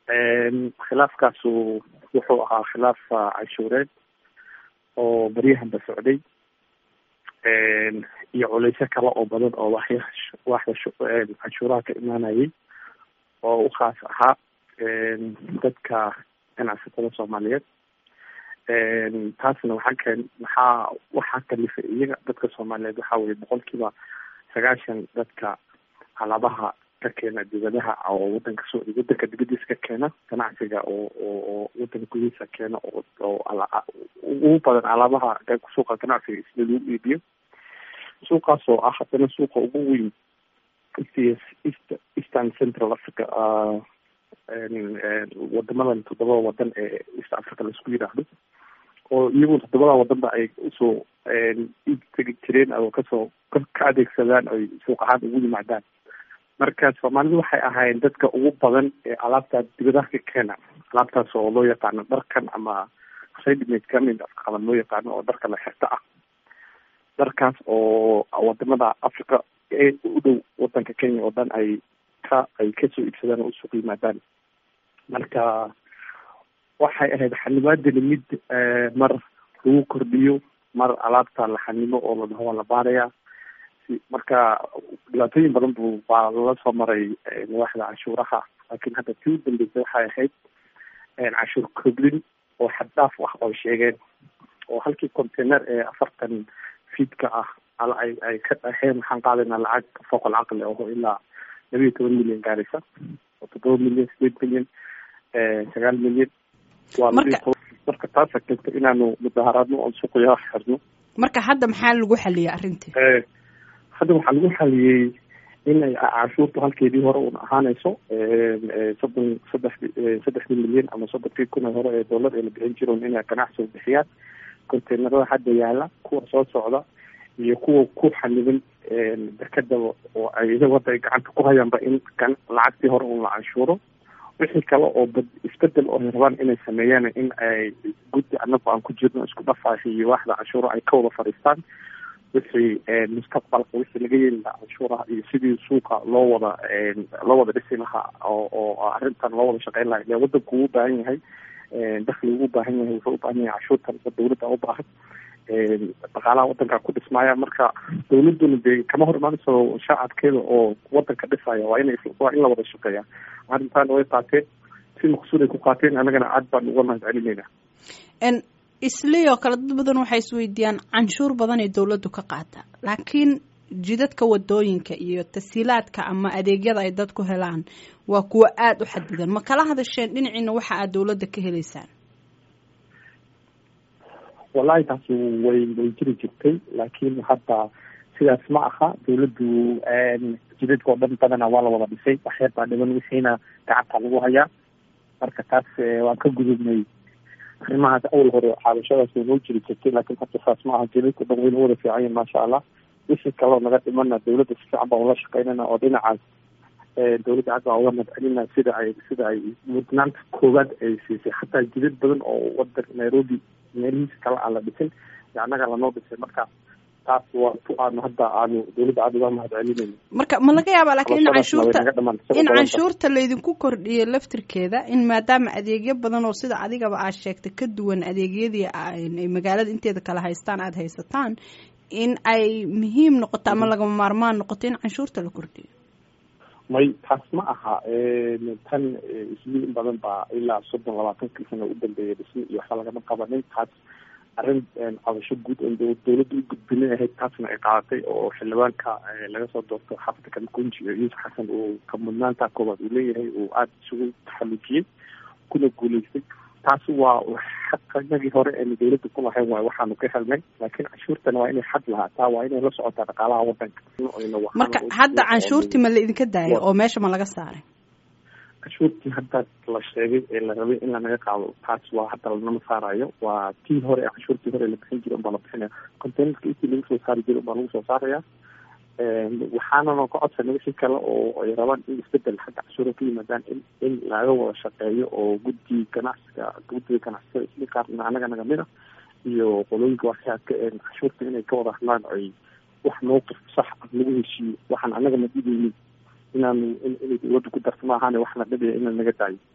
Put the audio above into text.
khilaafkaasu wuxuu ahaa khilaaf canshuureed oo baryahanba socday iyo culeysyo kale oo badan oo waxya waxda canshuuraha ka imaanayay oo u khaas ahaa dadka ganacsatada soomaaliyeed taasna waxaa keen maxaa waxaa kalifay iyaga dadka soomaaliyeed waxaa weye boqolkiiba sagaashan dadka alaabaha ka keena dibadaha oo wadanka soo wadanka dibadiisa ka keena ganacsiga oo oo oo wadanka gudihiisa keena oo oo ugu badan alaabaha suuqa ganacsiga sida lagu iibiyo suuqaas oo ah haddana suuqa ugu weyn east eastern central africa wadamadan toddobada wadan ee east africa laisku yidhaahdo oo iyaguna toddobada wadanba ay usoo iib tegi jireen oo kasoo ka adeegsadaan ay suuq ahaan ugu yimaadaan marka soomaalidu waxay ahaayeen dadka ugu badan ee alaabta dibadaha ka keena alaabtaas oo loo yaqaano dharkan ama readymade kamid afqaban loo yaqaano oo dharka la xirto ah dharkaas oo wadamada africa ee u dhow wadanka kenya oo dhan ay ka ay kasoo iibsadaan oo usuuq yimaadaan marka waxay ahayd xanibaadani mid mar lagu kordhiyo mar alaabta la xanimo oo la dhaho waa la baarayaa marka dhibaatooyin badan bu baa lala soo maray waaxda canshuuraha laakiin hadda tii u dambeysay waxay ahayd canshuur koblin oo xad dhaaf ah oo sheegeen oo halkii container ee afartan fiidka ah ay ay ka dhaheen waxaan qaadaynaa lacag fooqal caqli aho ilaa laba iyo toban milyan gaaraysa oo toddoba milyan sideed milyan sagaal milyan waa laba iyo toban marka taasa keentay inaanu mudaharaadno oon suuqyaha xirno marka hadda maxaa lagu xaliyay arrintii hadda waxaa lagu xaliyey in ay canshuurtu halkeedii hore un ahaanayso soddon saddex saddexdii milyan ama soddonkii kun ee hore ee doolar ee la bixin jiroon inay ganacsiga bixiyaan containerada hadda yaala kuwa soo socda iyo kuwa ku xaniban dekada oo ay iyaga hadda ay gacanta ku hayaanba in lacagtii hore un la canshuuro wixii kale oo bad isbedel oo ay rabaan inay sameeyaan in ay guddi anagu aan ku jirno isku dhafaahi iyo waaxda canshuuro ay ka wada fadhiistaan wixii mustaqbalka wixii laga yeeli lahaa canshuuraha iyo sidii suuqa loo wada loo wada dhisi lahaa oo oo arrintan loo wada shaqeyn lahaa ile wadanku uu ubaahan yahay dakli ugu baahan yahay wuxuu ubaahan yahay canshuurtan dawladda ubaahan dhaqaalaha wadanka ku dhismaaya marka dawladuna dee kama hor imaanayso shacabkeeda oo wadanka dhisaya waa ina waa in la wada shaqeeya arrintan way qaateen si maqsuud ay ku qaateen annagana aad baan uga mahad celinayna islii oo kale dad badan waxay isweydiiyaan canshuur badan ee dawladdu ka qaata laakiin jidadka wadooyinka iyo tasiilaadka ama adeegyada ay dadku helaan waa kuwo aada u xadidan ma kala hadasheen dhinaciina waxa aad dawladda ka helaysaan wallahi taasi way way jiri jirtay laakiin hadda sidaas ma aha dawladdu jidadka oo dhan badana waa la wada dhisay waxyar baa dhiban wixiina gacanta lagu hayaa marka taas waan ka gudubnay arrimahaas awal hore xaabashadaas way noo jiri jirtay laakiin hadda saas ma aha jidadka dhan wayna wada fiican yihin maasha allah wixii kaloo naga dhimana dawladda si fiican baan ula shaqeynana oo dhinacaas dawladda aad baan uga madcelina sida ay sida ay mudnaanta koowaad ay siisay xataa jidad badan oo wadan nairobi meelihiisa kale aan la dhisin annaga lanoo dhisay marka taas waa ku aanu hadda aanu dawladda aada uga mahad celinayno marka ma laga yaabaa laakiin in canshuurta in canshuurta laydinku kordhiyo laftirkeeda in maadaama adeegyo badan oo sida adigaba aad sheegtay ka duwan adeegyadii ay magaalada inteeda kale haystaan aada haysataan in ay muhiim noqoto ama lagama maarmaan noqoto in canshuurta la kordhiyo may taas ma aha tan isli in badan baa ilaa soddon labaatankii sano u dambeeya dhismi iyo waxba lagama qabanin taas arrin cabasho guud oon dawladda u gudbinin ahayd taasna ay qaadatay oo xildhibaanka laga soo doorto xaafadka kamakunji iyo yuusuf xasan uu ka mudnaanta koobaad uu leeyahay uu aada isugu taxalujiyey kuna guuleystay taasi waa xaqanagii hore eenu dawladda ku lahayn waay waxaanu ka helnay laakiin canshuurtana waa inay xad lahaataa waa inay la socotaa dhaqaalaha wadanka marka hadda canshuurtii ma la idinka daayay oo meesha ma laga saaray canshuurtii hadda la sheegay ee la rabay in lanaga qaado taas waa hadda lanama saarayo waa tii hore ee canshuurtii hore la bixin jiray unbaa la bixinaya containerka intii lagu soo saari jiray unbaa lagu soo saaraya waxaanana ka codsanay wixii kale oo ay rabaan in isbedel xagga cashuura ka yimaadaan in in laga wada shaqeeyo oo guddi ganacsiga guddiga ganacsiga isli qaarna anaga nagamid a iyo qolooyinka waxyaadka cashuurta inay ka wada hadlaan ay wax mowqif sax ah lagu heshiiyo waxaan anaga ma dhibeynin inaanu inay dawladda ku darto maahaane waxna dhibaya inaan naga daayo